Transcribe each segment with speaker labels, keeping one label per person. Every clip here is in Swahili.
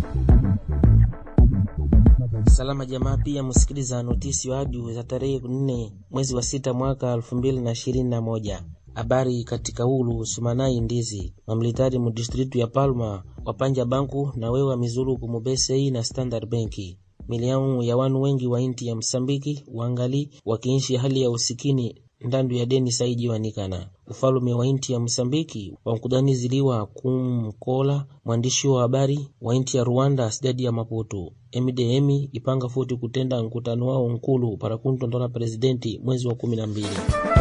Speaker 1: Salama jamaa, pia msikiliza notisi wa audio za tarehe nne mwezi wa sita mwaka elfu mbili na ishirini na moja. Habari katika ulu sumanai ndizi mamilitari mu distritu ya Palma wapanja banku na wewa mizuru kumubesei na Standard Benki miliamu ya wanu wengi wa inti ya Msambiki wangali wakiishi hali ya usikini ndandu ya deni saiji wanikana ufalume wa inti ya Msambiki wankudaniziliwa kumkola mwandishi wa habari wa inti ya Rwanda sidadi ya Maputo MDM ipanga futi kutenda nkutano wao nkulu para kuntondola presidenti mwezi wa kumi na mbili.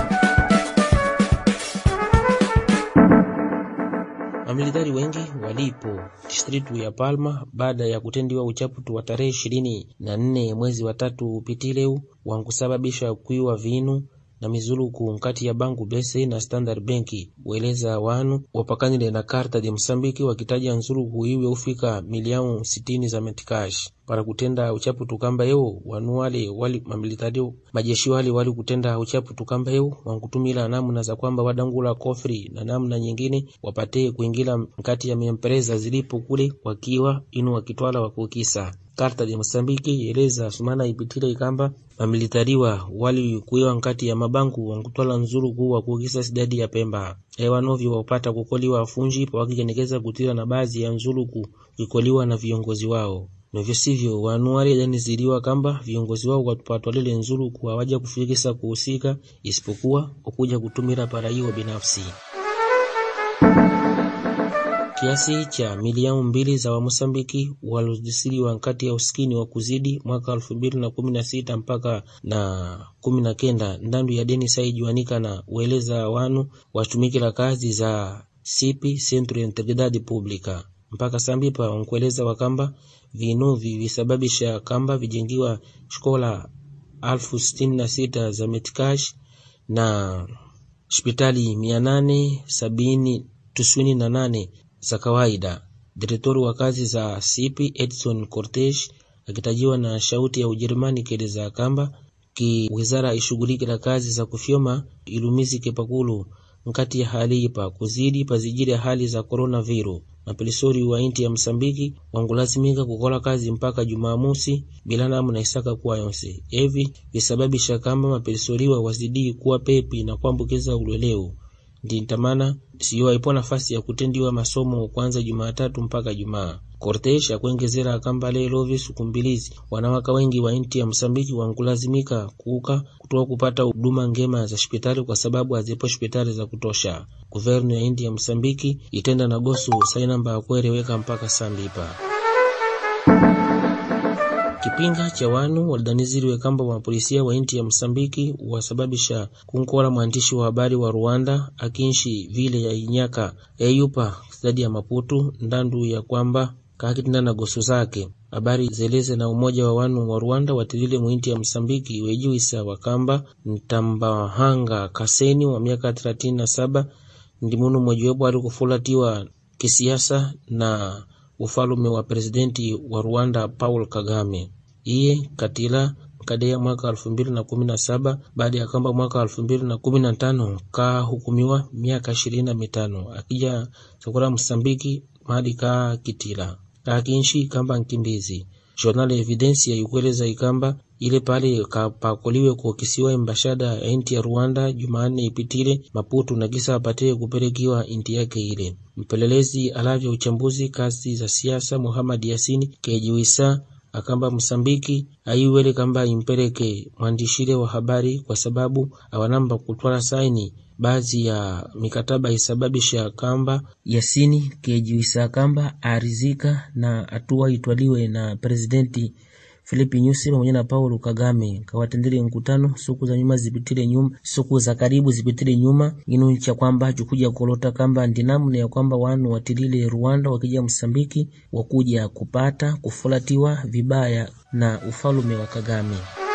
Speaker 1: Mamilitari wengi walipo distritu ya Palma baada ya kutendiwa uchaputu wa tarehe ishirini na nne mwezi wa tatu upitileu wankusababisha kuiwa vinu na mizuluku nkati ya banku bese na Standard Benki weleza wanu wapakanile na karta de Msambiki wakitaja nzuluku iwe ufika milioni sitini za metikash para kutenda uchaputu kamba yeo wanu wale wali mamilitari majeshi wale wali kutenda uchaputu kamba yeo wankutumila namna za kwamba wadangula kofri na namna nyingine wapate kuingila mkati ya miempreza zilipo kule wakiwa inu wakitwala wakukisa karta de Mosambiki eleza sumana ipitile ikamba mamilitariwa wali kuiwa nkati ya mabanku wankutwala nzuru kuwa kuukisa sidadi ya Pemba ewanovyo wapata kukoliwa afunji pawakikenekeza kutila na baadhi ya nzuluku kikoliwa na viongozi wao novyo sivyo wanu wale daniziliwa kamba viongozi wao watwalile nzuluku hawaja kufikisa kuhusika isipokuwa okuja kutumira para hiyo binafsi kiasi cha milioni mbili za Wamosambiki walozisiliwa nkati ya usikini wa kuzidi mwaka elfu mbili na kumi na sita mpaka na kumi na kenda ndandu ya deni saijuanika na ueleza wanu watumikila kazi za sipi Centro de Integridade Pública mpaka sambipa wankueleza wakamba vinuvi visababisha kamba vijengiwa shikola alfu sitini na sita za metikash na hospitali mia nane sabini tisini na nane za kawaida. Direktori wa kazi za sipi Edson Cortes akitajiwa na shauti ya Ujerumani keleza kamba ki wizara ishughulikila kazi za kufyoma ilumizike pakulu nkati ya hali ipa kuzidi pazijiri hali za coronavirus mapelisori wa inti ya Msambiki wangulazimika kukola kazi mpaka Jumamosi bila namna isaka kuwa yonse evi visababisha kamba mapelisoriwa wazidi kuwa pepi na kuambukiza ulweleu ndintamana siyo aipo nafasi ya kutendiwa masomo kwanza Jumatatu mpaka Jumaa. Cortes akuengezera akamba lelo visuku mbilizi wanawaka wengi wa inti ya Msambiki wankulazimika kuuka kutoa kupata huduma ngema za hospitali kwa sababu hazipo hospitali za kutosha. Guvernu ya inti ya Msambiki itenda na gosu sainamba ya kueleweka mpaka sambipa kipinga cha wanu walidaniziriwe kamba mapolisia wa inti ya Msambiki wasababisha kunkola mwandishi wa habari wa Rwanda akinshi vile ya inyaka eyupa stadi ya Maputu ndandu ya kwamba kakitinda na gosu zake habari zeleze na umoja wa wanu wa Rwanda watilile mwinti ya Msambiki wejuisa wakamba Ntambahanga Kaseni wa miaka 37 ndi munu mmojawapo ali kufulatiwa kisiasa na ufalume wa presidenti wa Rwanda Paul Kagame iye katila kadeya mwaka elfu mbili na kumi na saba baada ya kamba mwaka elfu mbili na kumi na tano kahukumiwa miaka ishirini na mitano akija chakula Msambiki mahali ka kitila kakinshi kamba nkimbizi Journal Evidencia ikueleza ikamba ile pale kapakoliwe kuokisiwa embashada ya inti ya Rwanda Jumanne ipitile Maputo na kisa apate kupelekiwa inti yake ile. Mpelelezi alavya uchambuzi kazi za siasa Muhammad Yasini kejiwisa akamba Msambiki aiwele kamba impeleke mwandishile wa habari kwa sababu awanamba kutwala saini baadhi ya mikataba isababisha kamba Yasini kejiwisa kamba arizika na hatua itwaliwe na presidenti Filipi Nyusi pamoja na Paulo Kagame kawatendele mkutano siku za nyuma zipitile nyuma siku za karibu zipitile nyuma inu cha kwamba chukuja kolota kamba ndinamna ya kwamba wanu watilile Rwanda wakija Msambiki wakuja kupata kufulatiwa vibaya na ufalume wa Kagame.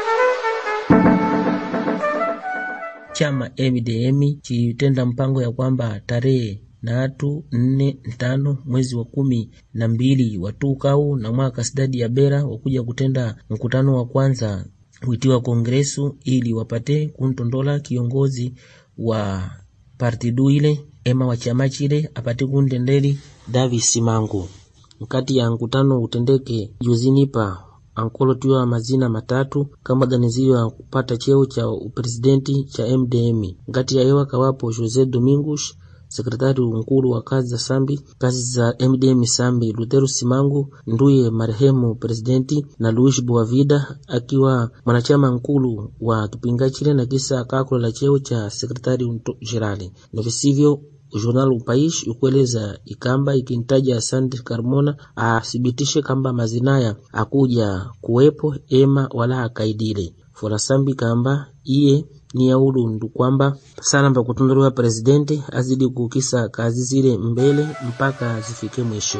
Speaker 1: Chama MDM chitenda mpango ya kwamba tarehe natu nne ntano mwezi wa kumi na mbili watukau na mwaka sidadi ya bera wakuja kutenda mkutano wa kwanza witiwa kongresu ili wapate kuntondola kiongozi wa partidu ile ema wa chama chile apate kuntendeli Davis Simangu nkati ya nkutano utendeke juzinipa ankolotiwa mazina matatu kama ganizio ya kupata cheo cha upresidenti cha MDM ngati yayewa kawapo Jose Domingos sekretari nkulu wa kazi za sambi kazi za MDM sambi Lutero Simangu nduye marehemu presidenti na Luis Boavida akiwa mwanachama nkulu wa kipinga chile na kisa akakola cheo cha sekretari jenerali na visivyo Jornal Upaish ukueleza ikamba ikintaja Asante Carmona athibitishe kamba mazinaya akuja kuwepo ema wala akaidile forasambi kamba iye ni yaulu ndu kwamba salamba kutunduliwa presidenti azidi kukisa kazi zile mbele mpaka zifike mwisho.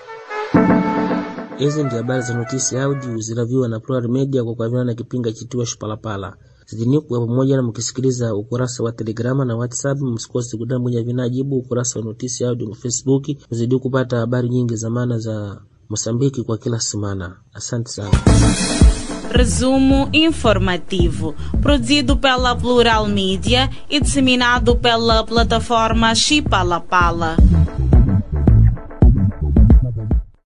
Speaker 1: Hizi ndi habari za notisi audio zilaviwa na Plural Media kwa kuaviana na kipinga chitiwa Shipalapala zidini kuwa pamoja na mkisikiliza ukurasa wa Telegrama na WhatsApp. Msikose kudambunya vinajibu ukurasa wa notisi audio Facebook, mzidi kupata habari nyingi za maana za Mosambiki kwa kila semana. Asante sana.
Speaker 2: Resumo informativo, produzido pela Plural Mídia e disseminado pela plataforma Chipalapala.